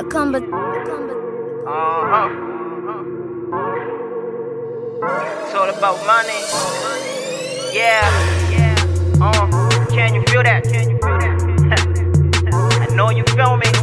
combat. Uh-huh. It's all about money. Yeah. Uh, can you feel that? Can you feel that? I know you feel me.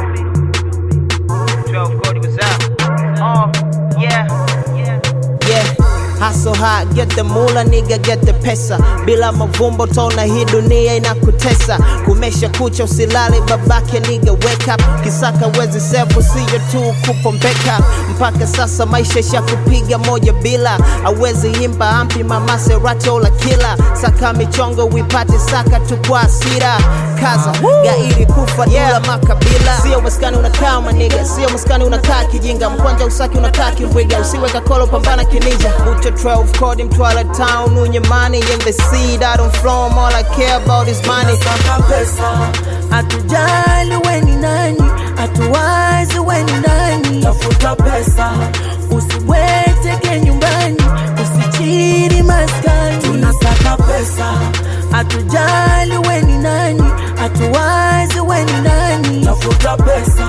12 Cody was out. Uh, yeah. Yeah. Yeah, hustle hard, get the mula nigga, get the pesa. Bila mavumbo tona hii dunia inakutesa. Kumesha kucha usilale babake nigga, wake up. Kisaka wezi sefu siyo tu kupombeka. Mpaka sasa maisha shakupiga moja bila. Awezi imba ampi mama Serati ola kila. Saka michongo wipate saka tu kwa hasira. Kaza, gairi kufa dula makabila. Sio maskani unakaa maniga, sio maskani unakaa kijinga. Mkwanja usaki unakaa kimbwiga, usiweka kolo pambana kininja. Ucho 12 code Mtwara town, unye money in the seed. I don't flow 'em, all I care about is money. Saka pesa, hatujali we ni nani, hatuwazi we ni nani. Tafuta pesa, usiweteke nyumbani, usichiri maskani. Tunasaka pesa, hatujali we ni nani, hatuwazi we ni nani. Tafuta pesa,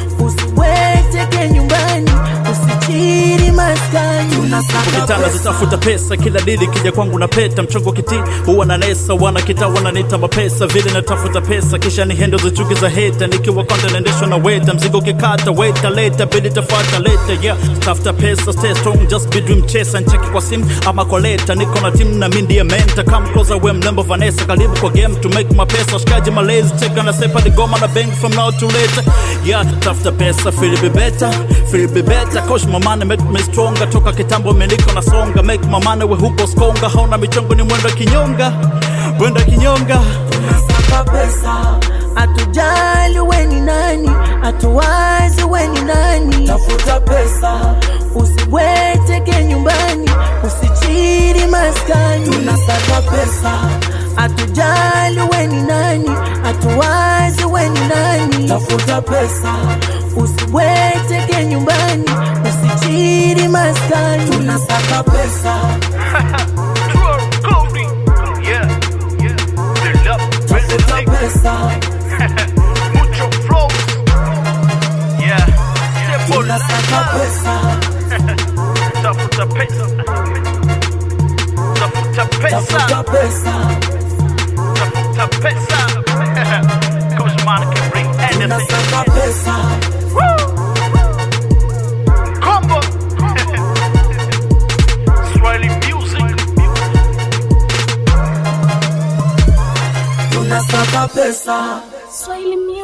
usiweteke nyumbani, usichiri maskani. Tunasaka Ukitanga pesa. zitafuta pesa kila dili kija kwangu na peta mchongo kiti huwa na nesa wana kita wananiita mapesa vile natafuta pesa kisha ni hendo za chuki za heta nikiwa konda naendeshwa na weta mzigo ukikata weta leta bidi tafata leta yeah tafuta pesa stay strong just be dream chaser ncheki kwa simu ama kwa leta niko na team na mimi ndiye mentor come closer we mlembo Vanessa karibu kwa game to make mapesa shikaji malezi cheka na sepa the goma na bang from now to later yeah tafuta pesa feel be better feel be better coach my money make me stronger toka kitambo miliko na songa make my money we huko skonga hauna michongo ni mwendo kinyonga mwendo kinyonga tunasaka pesa, hatujali we ni nani, hatuwazi we ni nani. Tafuta pesa, usiweteke nyumbani, usichiri maskani. Tunasaka pesa, hatujali we ni nani, hatuwazi we ni nani. Tafuta pesa, usiweteke nyumbani, usichiri maskani. Tunasaka pesa, 12 Cody. Yeah. Yeah. Build up. Build tafuta up. pesa, Mucho flow. Yeah. Step on tunasaka pesa. Tafuta pesa. Tafuta pesa. Tafuta pesa, Tafuta pesa. Coach Monica can bring anything. tunasaka pesa, Combo. Swahili music. tunasaka pesa. Swahili music.